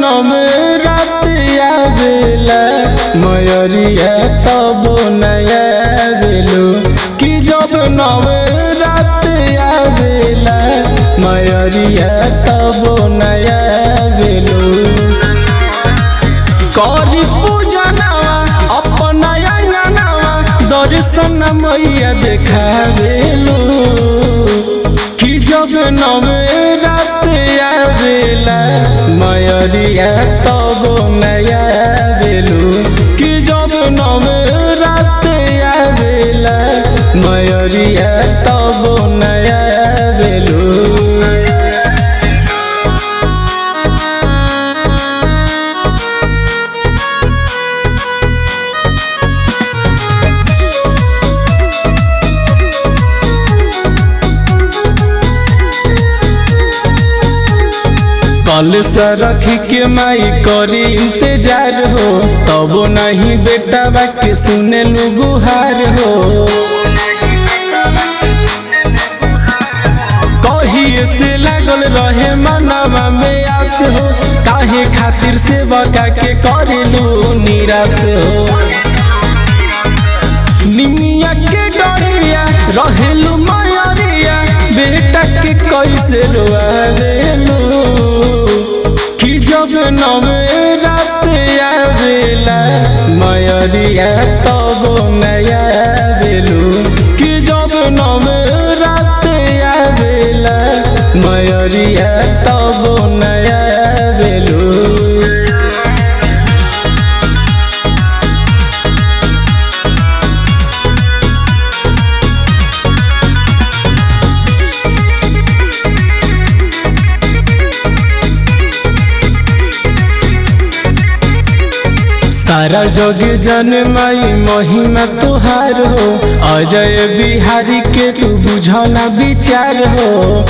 नम रात आवेला मयरिया तब नया बेलू कि जब नम रात आवेला मयरिया तब नया बेलू करी पूजनवा अपना अंगनवा दर्शन मैया देखावेलू कि जब नवे रात आवेला मयरिया तब नया बेलू कि जब नवे रात आवेला मयरिया तब नया बेलू कल से रख के माई करी इंतजार हो तब नहीं बेटा बाके सुने लू गुहार हो कहिए से लागल रहे मनवा में आस हो काहे खातिर से बका के करेलू निराश हो निमिया के डरिया रहेलू मयरिया बेटा के कैसे रोआवेलू कि जब नवे रात आवेला मयरिया तब नया बेलू कि जब नवे रात आवेला मयरिया तब नया बेलू सारा जग जन माई महिमा तुहार हो अजय बिहारी के तू बुझना विचार हो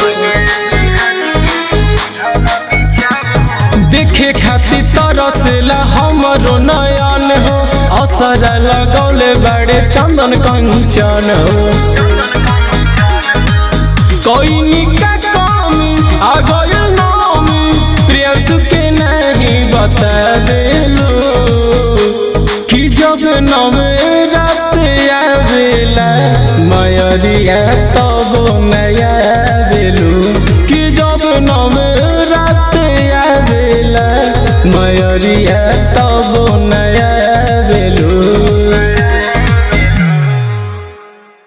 देखे खातिर तरसेला हमरो नयन हो असर लगौले बड़े चंदन कंचन हो कोई निका कमी आ गइल नामी प्रियंसु के नहीं बता देलू कि जब नवे रात आवेला मयरिया तब नया बेलू कि जब नवे रात आवेला मयरिया तब नया बेलू